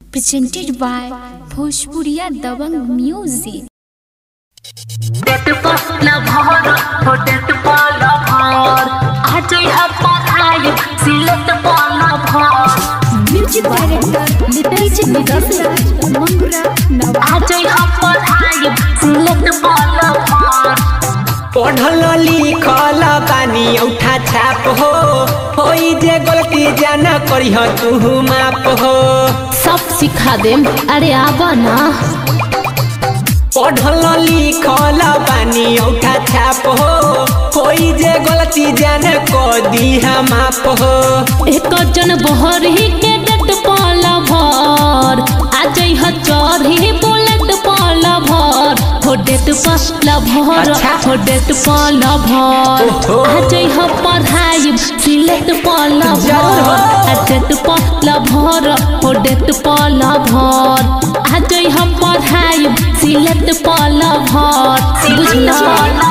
presented by Bhojpuriya Dabang Music. Date पहला भर हो डेट पहला भर आज यहाँ पढ़ाई सिलेक्ट पहला भर Music director Nitish Nidasraj Mangura Nawaz. आज यहाँ पढ़ाई सिलेक्ट पहला भर पढ़ल लिखल बानी औठा छाप हो होई जे गलती जाना करी तू माप हो सब सिखा देम अरे आवा ना पढ़ल लिखल बानी औठा छाप हो होई जे गलती जाना कर दी माप हो एक जन बहरी के डेट पहला भर आज यहाँ चढ़ी बुलेट पहला भर हो डेट पहला भर अच्छा। हो डेट पहला भर ओहो। आज यहाँ पढ़ाई सिलेक्ट पहला जरूर हो। भर आ डेट पहला भर हो डेट पहला भर आज यहाँ पढ़ाई सिलेक्ट पहला भर बुझला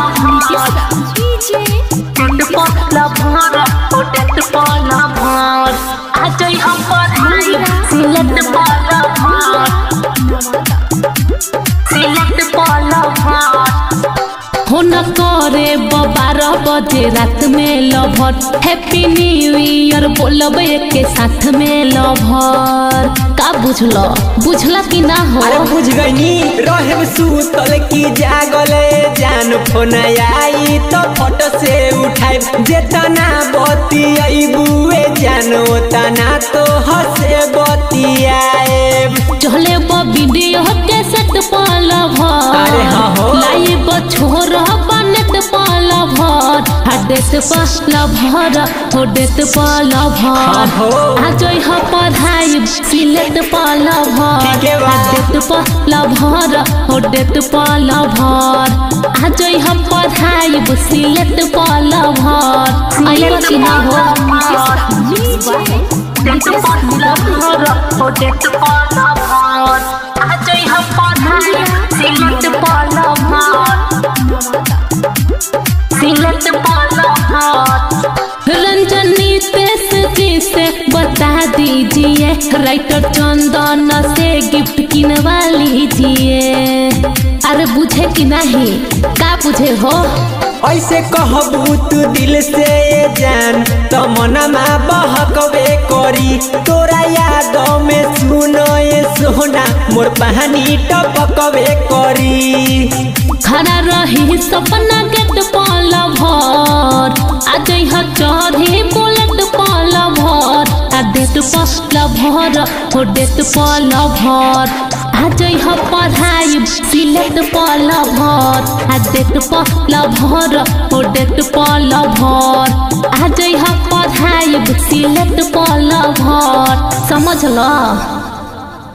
DJ डेट पहला भर हो डेट पहला भर आज यहाँ पढ़ाई सिलेक्ट पहला भर सिलेक्ट पहला भर हो न करे बारह बजे रात में लभर हैप्पी न्यू ईयर बोलब के साथ में लभर का बुझल बुझला कि ना हो अरे बुझ गईनी रहे सुतल की जागल जान फोन आई तो फोटो से उठाई जेतना बती बुए जानो तना तो हसे बतियाए चले वीडियो के सेट पाला अरे हाँ हो। भर लाइव छोर बनेट पाला भर हडेट पाला भर हो डेट पाला हाँ हो। भर आज यहाँ पढ़ाई सिलेक्ट पाला भर ठीके बा। डेट पाला भर हो डेट पाला भर आज यहाँ पढ़ाई सिलेक्ट पाला भर आइबा कि ना हो Mixed by डेट पाला भर हो डेट पाला भर आज यहाँ पढ़ाई सिलेक्ट पाला भर सिलेक्ट पाला भर रंजनी तेस जी से बता दीजिए राइटर चंदन से गिफ्ट किनवा लीजिए अरे बुझे कि नहीं का बुझे हो ऐसे कहबू तू दिल से ये जान तो मनमा बहकबे करी तोरा याद में सुनो ये सोना मोर पानी टपकबे करी खड़ा रही सपना गेट पाला भर आज यहाँ चढ़ी बुलेट पाला भर आ डेट पाला भर हो डेट पाला भर आज यहाँ पढ़ाई सिलेक्ट पाला भर आ डेट पाला भर हो डेट पाला भर आज यहाँ पढ़ाई सिलेक्ट पाला भर समझ लो